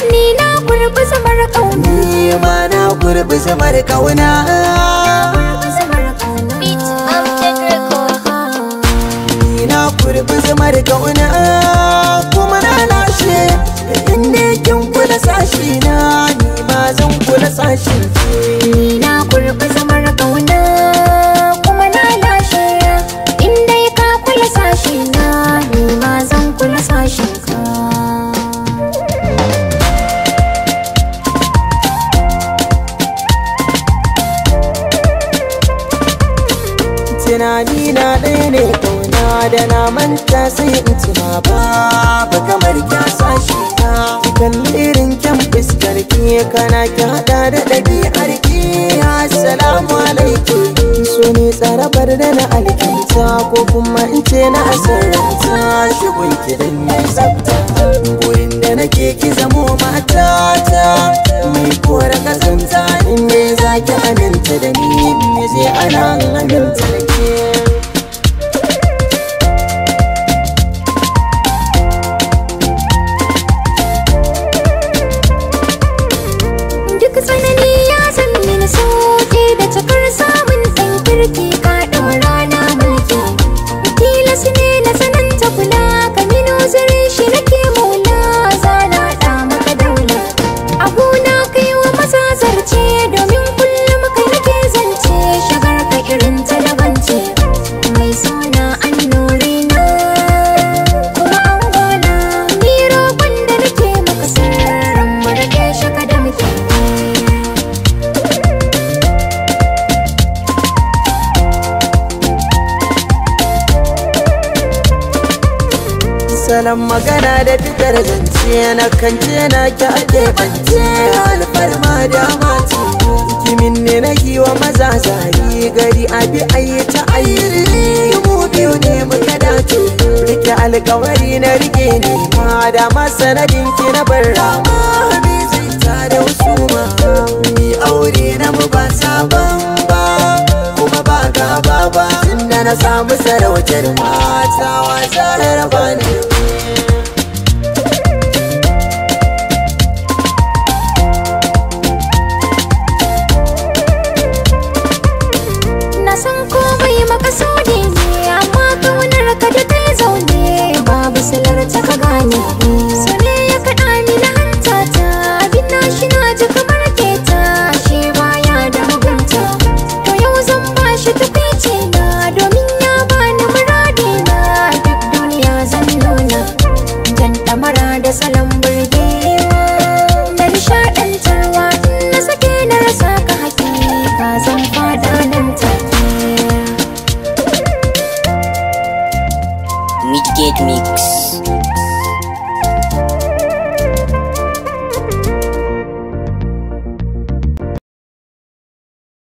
ni na gurbi zamar kauna ni ma na gurbi zamar kauna Beat Amjad Record ni na gurbi zamar kauna kuma na lashe inda kin kula sashi na ni ma zan kula sashin ki Ni na gurbi zamar kauna kuma na lashe In dai ka kula sashi na ni ma zan kula sashin ka tunani na ɗaya ne kauna da na manta sai in tuna babu kamar kya sashi na kalli irin kyan fuskar ki kana ki hada da ɗabi'ar ki assalamu alaikum so ne tsarabar da na alkinta ko kuma in ce na asararta shigun ki dan mai tsafta gurin da nake ki zamo matata mai kora kazanta in ne za ki aminta da ni me zai ana aminta da ke Duk tsanani ya san mini sauke da cikar samun ɗan kirki ka ɗaura na mulki Tilas ne na sananta kula ka mino zare shi nake maula zana ɗa maka daula Abuna kai wa maza zarce domin kullum kai nake zance shagar ka irin talabance Mai suna annuri na kuma an gona Ni roƙon da nake maka sirrin mu rage shaka da muke salon magana da fitar zance na kance na ki ake bance alfarma da mace kimin ne na wa maza zari gari abi ayi ta ayi mu biyu ne muka dace rike alkawari na rike ne ma da masanadin ki na bar rama bi zai ta da usuma mi aure na mu ba sabon ba kuma ba gaba ba tunda na samu sarautar mata wasa raba ne Na san komai makasudi ne amma kaunar ka da ta yi zaune babu silar ta ka gane so ne ya kaɗa ni na hanta ta abin na shi na ji kamar keta shi baya da mugunta to yau zan ba shi tukwici na domin ya bani muradi na duk duniya zan nuna jan ɗamara da salon burgewa da nishaɗantarwa in na sake na rasa ka hakika zan fada nan take Midgate Mix.